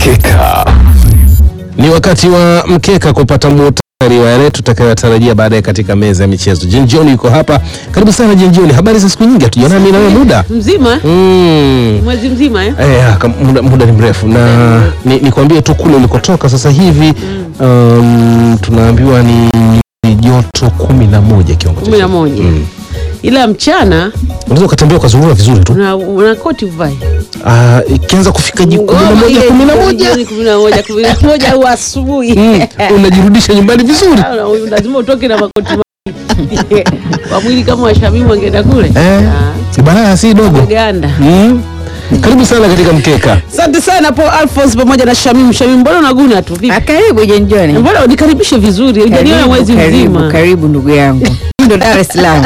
Mkeka. Ni wakati wa mkeka kupata muhtasari wa yale tutakayotarajia baadaye katika meza ya michezo. Jen John yuko hapa. Karibu sana Jen John. Habari za siku nyingi hatujaona mimi na wewe muda. mzima Mm. mwezi mzima eh? Eh, aka- muda, muda ni mrefu na ni, nikwambie tu kule ulikotoka sasa hivi um, tunaambiwa ni ni joto kumi na moja kiwango cha kumi na chini. moja Mm. ila mchana Unaweza ukatembea ukazurura vizuri tu. una, una koti uvae Ah, ikianza kufika ji- kumi na Ngoma moja ile kumi na moja jioni kumi na moja kumi na moja au asubuhi Mm, unajirudisha nyumbani vizuri. Ah, lazima utoke na makoti mawili. kwa mwili kama washamimu wangeenda kule Eh, Ah, balaa si dogo. Uganda Mm. Karibu sana katika mkeka. asante sana Paul Alphonse pamoja na Shamim Shamim mbona unaguna tu vipi Ah, Karibu Jenjoni. mbona unikaribishe vizuri hujaniona mwezi karibu, mzima karibu ndugu yangu. Hii Ndo Dar es Salaam.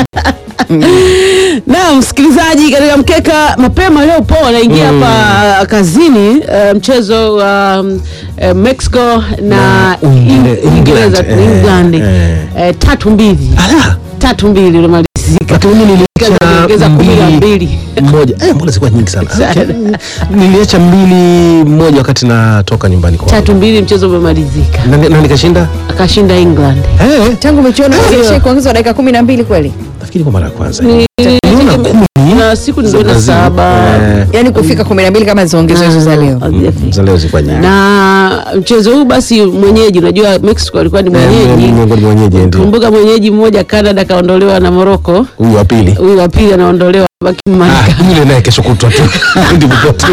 na msikilizaji katika mkeka mapema leo po anaingia hapa kazini eh, mchezo wa um, eh, Mexico na Na Uingile- In- Uingereza England, eh, England eh. eh, tatu mbili Ala, tatu mbili unamalizika lakini mimi Ongeza niliacha kumi na mbili mbili moja. Eh, mbona zilikuwa nyingi sana? Okay. Niliacha mbili moja wakati natoka nyumbani kwa. tatu mbili mchezo umemalizika Na, na nikashinda. akashinda England Eh, Tangu michuano iishe kuongezwa dakika kumi na mbili kweli, nafikiri kwa mara ya kwanza. Ni- Niliona kumi. na siku ni za kwenda Brazil. saba Eh, yaani kufika kumi na mbili kama ziongezwe hizo za leo. Hazijafika. za leo zilikuwa nyingi. na mchezo huu basi mwenyeji unajua Mexico alikuwa ni Eh, mwenyeji miongoni mwa wenyeji ndio. kumbuka mwenyeji mmoja Canada kaondolewa na Morocco Huyu wa pili. huyu wa pili anaondolewa baki Ah, Marekani yule naye kesho kutwa tu. Ndivyo pote.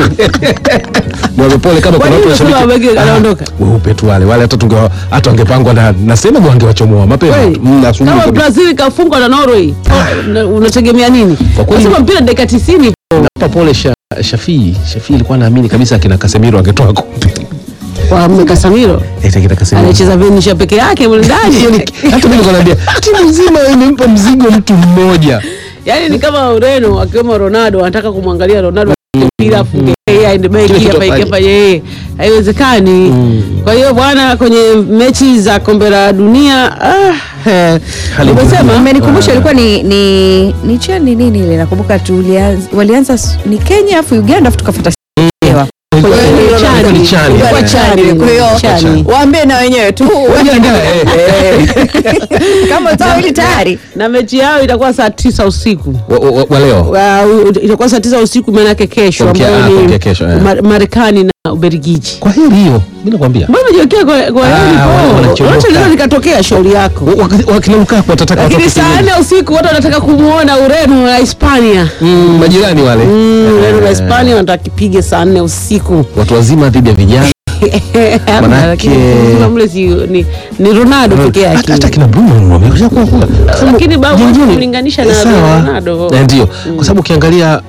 Mwaga pole kama Kwa kuna nini watu unasema washabiki. wabegi anaondoka? Ah, Weupe tu wale. Wale hata tunge hata wangepangwa na nasema wangewachomoa mapema. Kweli? tu. Mm, asubuhi kama kabisa. Brazil kafungwa na Norway una- unategemea nini Kwa kweli- nasema mpira dakika 90 Hapa pole Sha- Shafii. Shafii alikuwa naamini kabisa akina Casemiro angetoa kombe. kwa Casemiro Eti akina Casemiro. anacheza Venisha peke yake mle ndani Yaani, hata mimi nakwambia timu nzima imempa mzigo mtu mmoja. yani ni kama Ureno akiwemo Ronaldo anataka kumwangalia Ronaldo apige mpira afunge yeye aende beki Kile kitu hapa afanye. ikapa yeye haiwezekani kwa hiyo bwana kwenye mechi za kombe la dunia ah, eh, Hali umesema Umenikumbusha ilikuwa ni ni ni chani nini ile nakumbuka tulianza walianza s- ni Kenya afu Uganda afu tukafuata Sewa. Kwa hiyo ni Ilikuwa chani. ni chani. Ilikuwa Eh. chani. Kwa hiyo Chani. waambie na wenyewe tu Wajiandae, eh. kama zao hili tayari na mechi yao itakuwa saa tisa usiku Wa- wa- wa leo. Wa- u- itakuwa saa tisa usiku maanake kesho Kuamkia- ambayo ah, ni kuamkia kesho, eh. Ma- Marekani na Ubelgiji. Kwa heri hiyo. Mimi nakwambia. Mbona umejiwekea kwa kwa Ah, heri wale po? wanachomoka. Wote linaweza likatokea shauri yako. Wa- wakati- Wakina Lukaku watataka Lakini watoke saa kinyume. nne usiku watu wanataka kumwona Ureno na Hispania. Mm, majirani wale. Mm, Ureno na Eh, Hispania wanataka kipige saa nne usiku. Watu wazima dhidi ya vijana. Hamna, Manake- lakini kumbuka mle si ni, ni Ronaldo peke Hata yake. hata kina Bruno wamekuja kuwa kula. Lakini babu Jingine- kumlinganisha na Eh, sawa. Ronaldo. Eh, Ndio, kwa sababu ukiangalia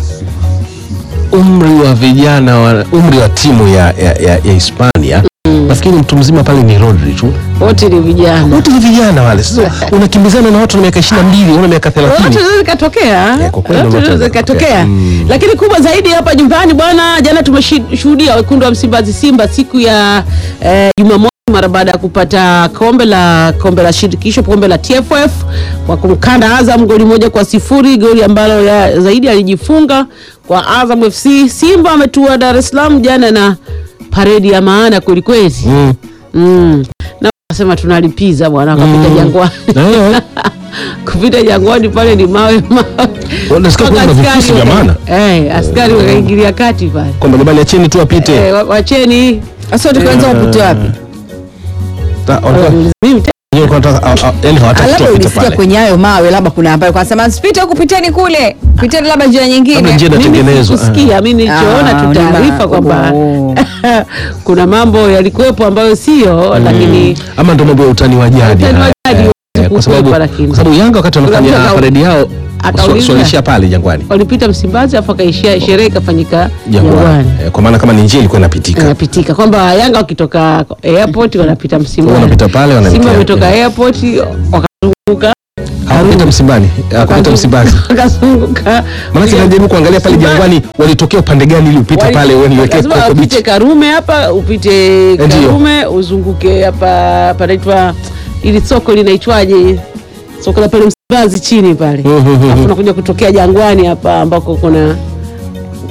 umri wa vijana wa, umri wa timu ya, ya, ya, ya Hispania nafikiri mtu mzima pale ni Rodri tu. Wote ni vijana. Wote ni vijana wale. Sasa unakimbizana na watu na miaka 22, una miaka 30. Lolote linaweza likatokea, Eh, kwa kweli Lolote lolote linaweza likatokea. likatokea. Mm. Lakini kubwa zaidi hapa nyumbani bwana, jana tumeshuhudia wekundu wa Msimbazi Simba siku ya eh, Jumamosi mara baada ya kupata kombe la kombe la shirikisho kombe la TFF kwa kumkanda Azam goli moja kwa sifuri, goli ambalo ya zaidi alijifunga kwa Azam FC. Simba ametua Dar es Salaam jana na paredi ya maana kwelikweli Mm. mm. na wasema tunalipiza bwana, wakapita Jangwani Eh, kupita Jangwani pale ni mawe mawe. Unasikia Mpaka kuna vifusi askari vya waka- maana? Eh, askari wakaingilia kati pale. kwamba jamani acheni tu apite. Eh, wa- wacheni sasa tukaanza upute wapi Ta- walikuwa- mimi te- wenyewe walikuwa wanataka- ah, ah, yaani hawataki tu labda apite ulisikia pale. kwenye hayo mawe labda kuna ambayo kwasema sipite huku piteni kule piteni labda njia Labda nyingine njia mimi inatengenezwa. sikusikia, mimi nilichoona Ah, tu taarifa unaona. kwamba Oh. kuna mambo yalikuwepo ambayo sio, lakini Ah, ama ndo mambo ya utani wa jadi. Utani wa haya. jadi, Eh, kwa sababu kukwepa lakini. kwa sababu Yanga wakati wanafanya Kuna mtu aka- paredi yao akauliza. swalishia pale Jangwani. walipita Msimbazi afu akaishia sherehe ikafanyika Jangwani. Jangwani. Eh, Kwa maana kama ni njia ilikuwa inapitika. Inapitika kwamba Yanga wakitoka airport wanapita Msimbazi, Wanapita pale wanaelekea- Simba wametoka airport wakazunguka Hawakupita Msimbani. Hawakupita Msimbazi. wakazunguka Maana najaribu kuangalia pale Msimbazi. Jangwani walitokea upande gani ili upite Wali- pale uelekee lazima Coco upite Beach. Karume hapa upite Ndio. Karume uzunguke hapa panaitwa ili soko linaitwaje soko la pale Msimbazi chini pale Mhm, mhm, alafu mhm. unakuja kutokea Jangwani hapa ambako kuna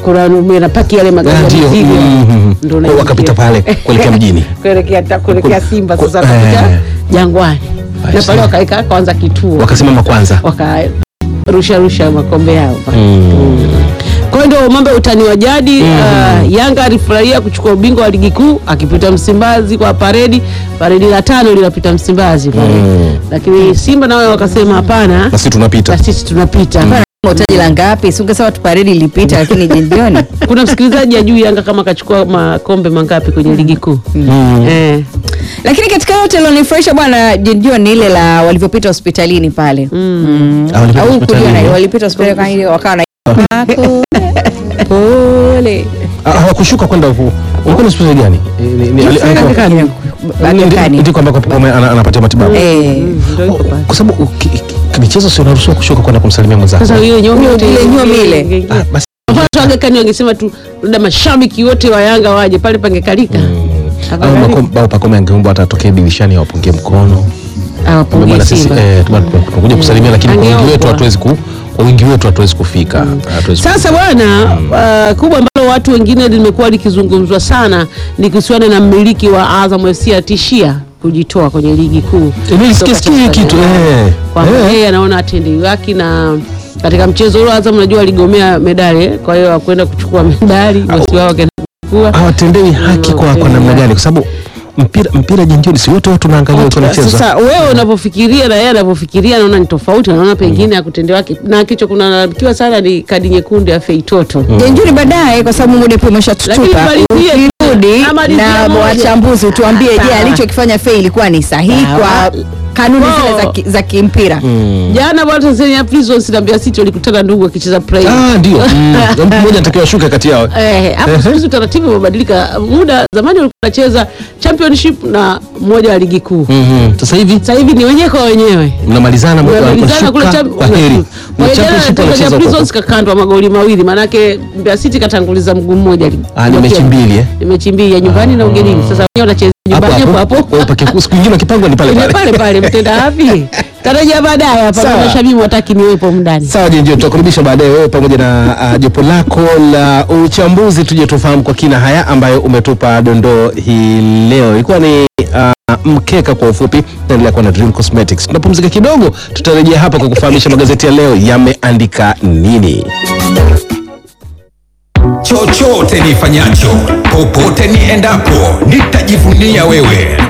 kuna napaki yale magari Ah, ya ndio. mizigo Mhm. Ndio Kwa unaingia. wakapita pale kuelekea mjini. kuelekea ta- kuelekea Ku- Simba ku- sasa wakapita eh. Jangwani I na see. pale wakaweka kwanza kituo Wakasimama kwanza. wakarusha rusha makombe yao pale. Mm. Kwa hiyo ndio mambo ya utani wa jadi uh, Yanga alifurahia kuchukua ubingwa wa ligi kuu akipita Msimbazi kwa paredi. Paredi la tano linapita Msimbazi pale, Mm. lakini Simba nao wakasema hapana, Na sisi tunapita. na sisi tunapita. taji la ngapi? Si ungesema tu paredi ilipita, lakini jioni Kuna msikilizaji ajui Yanga kama akachukua makombe mangapi kwenye ligi kuu Mm. eh. lakini katika yote lilonifurahisha bwana Jinjio ni ile la walivyopita hospitalini pale Mm. Ah, walipita au hospitalini. kuliona walipita hospitalini kwa ile wakawa na pole Ah, hawakushuka kwenda huku. Walikuwa na hospitali gani? Eh, ni- ni- ali- Aga alikuwa- Khan. Aga Ndi- Khan. ndiko ambako Pacome ana- anapata matibabu. Eh. Ndio iko pale. Kwa sababu ki- ki- michezo sio unaruhusiwa kushuka kwenda kumsalimia mwenzako. Sasa hiyo nyomi yote Ile nyomi ile. ingeingia. Ah, basi Kwa mfano Aga Khan wangesema tu labda mashabiki wote wa Yanga waje pale pangekalika. au Pacome- au Pacome angeomba hata atokee dirishani awapungie mkono. Awapungie Bwana sisi Simba. eh, tuma- tunakuja kusalimia lakini kwa wingi wetu Angeombwa. hatuwezi ku kwa wingi wetu hatuwezi kufika. Hatuwezi Sasa bwana uh, kubwa ambalo watu wengine limekuwa likizungumzwa sana ni kuhusiana na mmiliki wa Azam FC atishia kujitoa kwenye ligi kuu. Eh, nilisikia sikia hii Kutoka kitu Tanzania. eh. Kwamba Eh. yeye anaona atendewi haki na katika mchezo ule Azam najua aligomea medali eh, kwa hiyo hakwenda kuchukua medali, bosi wao akaenda kuchukua. hawatendewi haki kwa, kwa namna gani? Kwa sababu mpira mpira jinjoni, si wote watu naangalia watu wanacheza. Sasa wewe unavyofikiria na yeye anavyofikiria, naona ni tofauti. Naona pengine akutendewa haki, na kicho kunalalamikiwa sana ni kadi nyekundu ya Feitoto. Jenjuni baadaye kwa sababu muda pia Lakini umeshatutupa. malizie- Ukirudi amalizie na moja. wachambuzi utuambie, je, Sawa. alichokifanya Fei ilikuwa ni sahihi Sawa. kwa kanuni Wao. zile za ki- za kimpira? Jana bwana Tanzania Prisons na Mbeya City walikutana ndugu wakicheza play. Ah, ndio. Mm. Mtu mmoja anatakiwa ashuke kati yao. Eh, hapo siku hizi utaratibu umebadilika. Muda zamani walikuwa wanacheza championship na mmoja wa ligi kuu. Mhm. Sasa hivi Sasa hivi ni wenyewe kwa wenyewe. mnamalizana Wamemalizana kule mnashuka cham- kwa heri. Kwa Ni hiyo jana championship Tanzania wanacheza huko. Prisons kakandwa magoli mawili, maanake Mbeya City katanguliza mguu mmoja. Ah, ni mechi mbili eh. Ni mechi mbili ya nyumbani na ugenini. Sasa wenyewe wanacheza Hapo nyumbani hapo hapo. hapo. Kwa hiyo siku nyingine wakipangwa ni pale Ni pale. pale pale mtenda wapi? Tarajia baadaye hapa Sawa. na Shabimu wataki niwepo mndani. Sawa Jenjo, tutakurudisha baadaye wewe pamoja na uh, jopo lako la uchambuzi, tuje tufahamu kwa kina haya ambayo umetupa dondoo hii leo. Ilikuwa ni uh, mkeka kwa ufupi. Naendelea kuwa na Dream Cosmetics. Tunapumzika kidogo, tutarejea hapa kwa kufahamisha magazeti ya leo yameandika nini. chochote nifanyacho, popote niendapo, nitajivunia wewe,